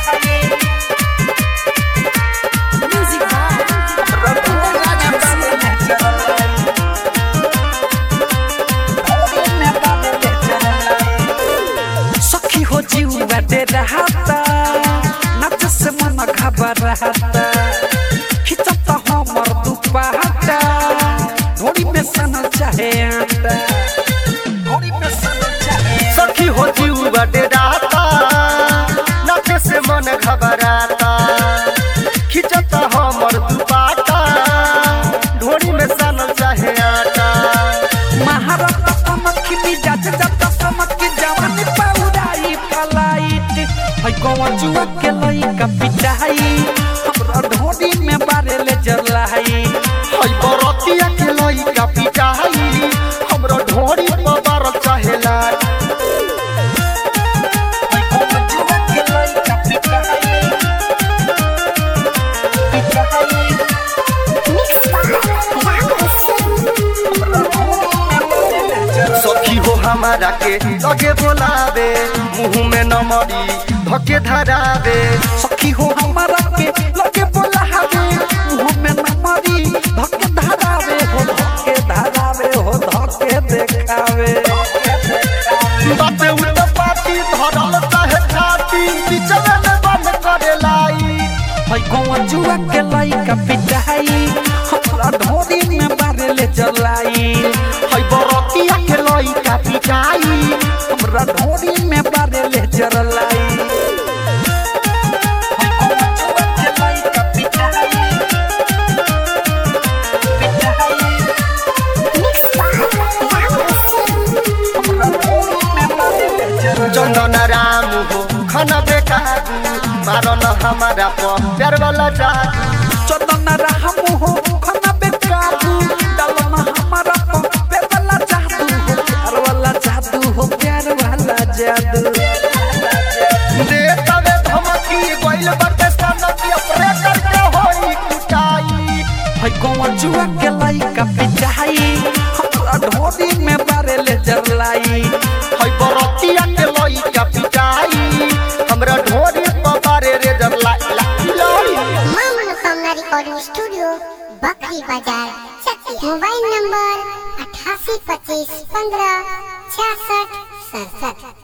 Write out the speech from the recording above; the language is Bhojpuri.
Music by सखी हो जीवा दे रहता नच से मन घबराता खिंचता हमर दुपहटा घोड़ी में सनल चाहे आटा घोड़ी में सनल चाहे सखी हो जीवा डेराता नाचे से मन घबराता खिंचता हमर दुपाटा ढोरी में सानल चाहे आटा महाराजा समक की मिजाज जब समक की जवानी पौराई फलाइट है कौन जुआ के लइका पिटाई हमरा ढोड़ी में बारे ले जलाई हई बरतिया के लइका पिटाई हमरो ढोरी पर बार चाहेला है कौन जुआ के लइका पिटाई पिटाई सखी हो हमारा के लगे बोलावे मुंह में नमरी धके धरावे सखी हो हमारा के लगे बोला हवे मुंह में नमरी धके धरावे हो धके धरावे हो धके देखावे बाते उठ पाती धरल चाहे छाती बिचवे में बंद करे लाई है कौन जुआ के लइका पिटाई हमरा ढोरी में बारे ले जलाई हई बरतिया के लइका पिटाई हमरा ढोरी में बारे ले जलाई है कौन जुआ के लइका पिटाई पिटाई हमरा ढोरी में बारे ले जलाई चंदन राम हो खाना बेकाबू मारन हमारा पर प्यार वाला जादू चंदन राम हो खाना बेकाबू डालना हमारा पर प्यार वाला जादू हो प्यार वाला जादू हो प्यार वाला जादू दे तवे धमकी गइल बटे सनकी ऑपरेटर के होई कुटाई है कौन जुआ के लइका पिटाई हमरा ढोरी में बारे ले जलाई हई बरतिया के लइका पिटाई हमरा ढोरी पर बारे रे जब लाई लाई मां मनोकामना रिकॉर्डिंग स्टूडियो बकरी बाजार चकिया मोबाइल नंबर अठासी पच्चीस पंद्रह छियासठ सड़सठ